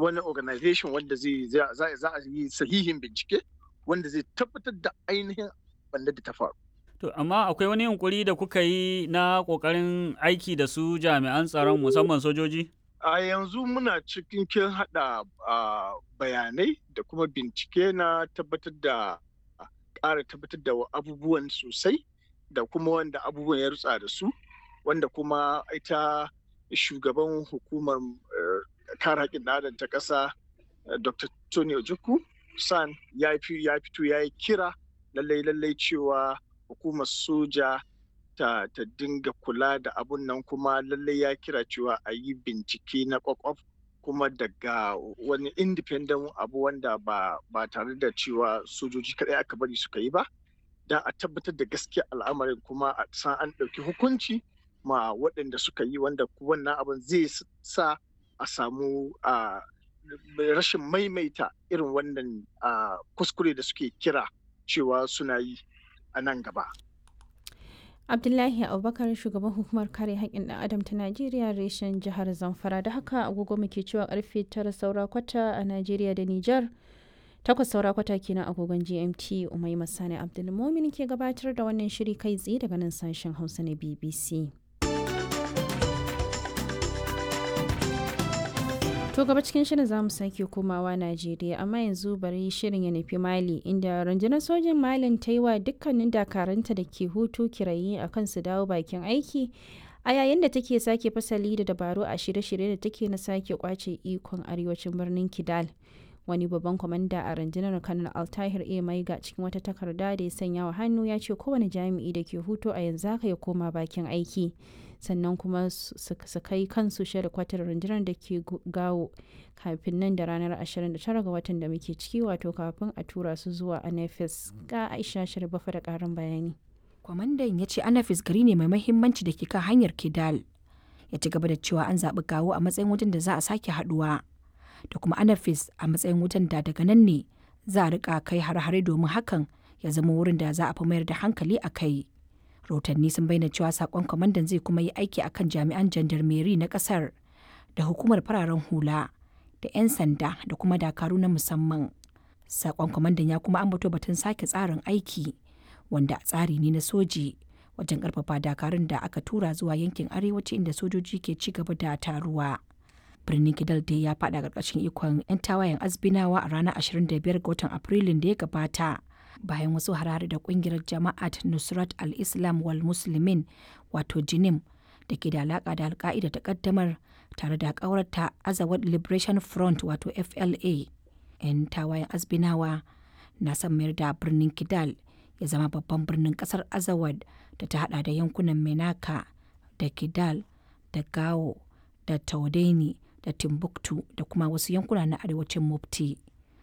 wani organization wanda zai za a yi sahihin bincike wanda zai tabbatar da ainihin wanda da ta faru. To, amma akwai wani yunkuri da kuka yi na ƙoƙarin aiki da su jami'an tsaron musamman sojoji? A yanzu muna cikin kin haɗa bayanai da kuma bincike na tabbatar da ƙara tabbatar da abubuwan sosai da kuma wanda abubuwan ya rutsa da su wanda kuma ita shugaban hukumar kare haƙƙin adam ta ƙasa dr tony ojukwu san ya fito ya yi kira lallai lallai cewa hukumar soja ta, ta dinga kula da abun nan kuma lallai ya kira cewa a yi bincike na kwakwaf kuma daga wani independent abu wanda ba, ba tare da cewa sojoji kaɗai aka bari suka yi ba don a tabbatar da gaskiya al'amarin kuma a san an ɗauki hukunci ma waɗanda suka yi wanda wannan abin zai sa a samu a rashin maimaita irin wannan kuskure da suke kira cewa suna yi a nan gaba. abdullahi abubakar shugaban hukumar kare haƙƙin ɗan adam ta najeriya reshen jihar zamfara da haka agogo muke cewa karfe tara saura kwata a najeriya da nijar takwas saura kwata kenan agogon gmt umai masani abdulmomin ke gabatar da wannan shiri kai tsaye daga nan sashen hausa na bbc To gaba cikin shirin za mu sake komawa Najeriya amma yanzu bari shirin ya nufi Mali inda rundunar sojin Malin ta yi wa dukkanin dakaranta da ke hutu kirayi a kan su dawo bakin aiki a yayin da take sake fasali da dabaru a shirye-shirye da take na sake kwace ikon arewacin birnin Kidal. Wani babban kwamanda a rundunar Kanal Altahir A Maiga cikin wata takarda da ya sanya wa hannu ya ce kowane jami'i da ke hutu a yanzu haka ya koma bakin aiki. sannan kuma su kai kansu shirya kwatar rundunar da ke gawo kafin nan da ranar 29 ga watan da muke ciki wato kafin a tura su zuwa anafis ga aisha shirbafa da karin bayani kwamandan ya ce anafis gari ne mai mahimmanci da ke kan hanyar kidal ya ci gaba da cewa an zaɓi gawo a matsayin wajen da za a sake haɗuwa da kuma anafis a matsayin wajen da daga nan ne za a rika kai har-hare domin hakan ya zama wurin da za a fi mayar da hankali a kai rahotanni sun bayyana cewa sakon kwamandan zai kuma yi aiki akan jami'an jandarmeri na kasar da hukumar fararen hula da 'yan sanda da kuma dakaru na musamman sakon kwamandan ya kuma ambato batun sake tsarin aiki wanda tsari ne na soji wajen karfafa dakarun da aka tura zuwa yankin arewaci inda sojoji ke ci gaba da taruwa birnin kidal dai ya fada karkashin ikon 'yan tawayen azbinawa a ranar 25 ga watan afrilun da ya gabata bayan wasu harare da kungiyar jama'at nusrat al-islam wal muslimin wato jinim da ke da alaka da alka'ida ta kaddamar tare da kawarta azawad liberation front wato fla 'yan tawayen azbinawa na son mayar da birnin kidal ya zama babban birnin kasar azawad da ta hada da yankunan menaka da kidal da gao da taudeni da timbuktu da kuma wasu yankuna na arewacin mufti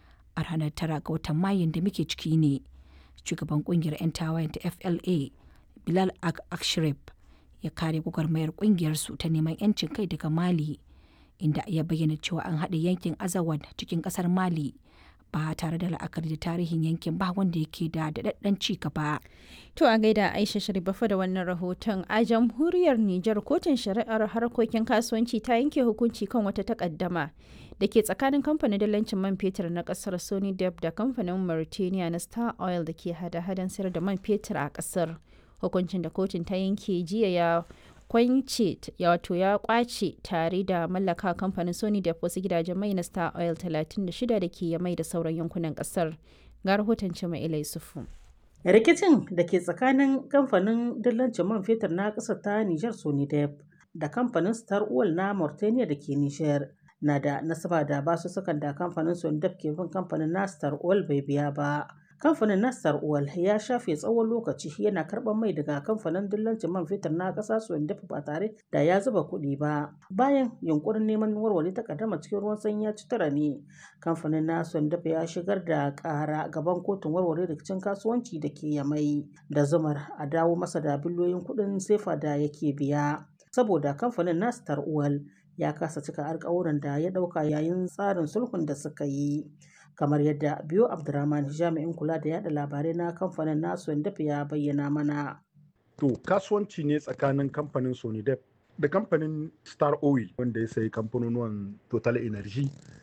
a ranar tara ga watan mayun da muke ciki ne shugaban kungiyar 'yan tawayen ta fla bilal akshrif ya kare gwagwarmayar kungiyar su ta neman 'yancin kai daga mali inda ya bayyana cewa an haɗe yankin azawad cikin ƙasar mali ba tare da la'akari da tarihin yankin ba wanda yake da daɗaɗɗen ci gaba. To a gaida Aisha Sharifafa da wannan rahoton a jamhuriyar Nijar kotun shari'ar harkokin kasuwanci ta yanke hukunci kan wata takaddama da ke tsakanin kamfanin dalancin man fetur na kasar Sony Deb da kamfanin Mauritania na Star Oil da ke hada-hadan sayar da man fetur a kasar. Hukuncin da kotun ta yanke jiya ya kwance wato ya kwace tare da mallaka kamfanin sony da wasu gidajen mai na star oil 36 da ke mai da sauran yankunan kasar ga rahoton cima ilai sufu rikicin da ke tsakanin kamfanin dillancin man fetur na ƙasar ta nijar sonidep da kamfanin star oil na mauritania da ke nijar na da nasaba da basu sukan da kamfanin sonidep ke bin kamfanin na star oil bai biya ba kamfanin nastar oil ya shafe tsawon lokaci yana karɓar mai daga kamfanin dillancin man fetur na ƙasa dafa ba tare da ya zuba kuɗi ba bayan yunkurin neman warware takaddama cikin ruwan sanyi ya ci tara ne kamfanin na dafa ya shigar da ƙara gaban kotun warware rikicin kasuwanci da ke yamai da zumar a dawo masa da biliyoyin kuɗin sefa da yake biya saboda kamfanin nastar oil ya kasa cika alkawuran da ya ɗauka yayin tsarin sulhun da suka yi kamar yadda biyo abdurrahman jami'in kula da yada labarai na kamfanin nasu dafa ya bayyana mana to kasuwanci ne tsakanin kamfanin sonidep da kamfanin star oil wanda ya sayi kamfanonuwan total energy